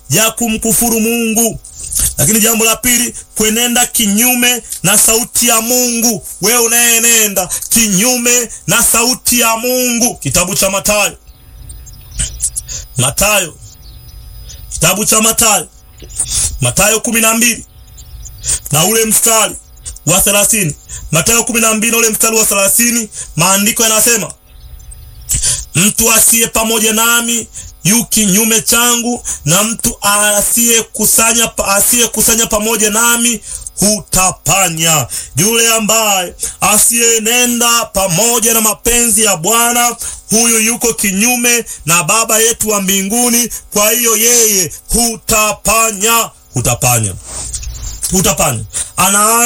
ya kumkufuru Mungu. Lakini jambo la pili, kwenenda kinyume na sauti ya Mungu. Wewe unayenenda kinyume na sauti ya Mungu, kitabu cha Mathayo, Mathayo, kitabu cha Mathayo, Mathayo kumi na mbili na ule mstari wa thelathini. Mathayo kumi na mbili na ule mstari wa thelathini, maandiko yanasema mtu asiye pamoja nami yu kinyume changu, na mtu asiyekusanya asiyekusanya pamoja nami hutapanya. Yule ambaye asiyenenda pamoja na mapenzi ya Bwana, huyu yuko kinyume na Baba yetu wa mbinguni. Kwa hiyo yeye hutapanya, hutapanya, hutapanya ana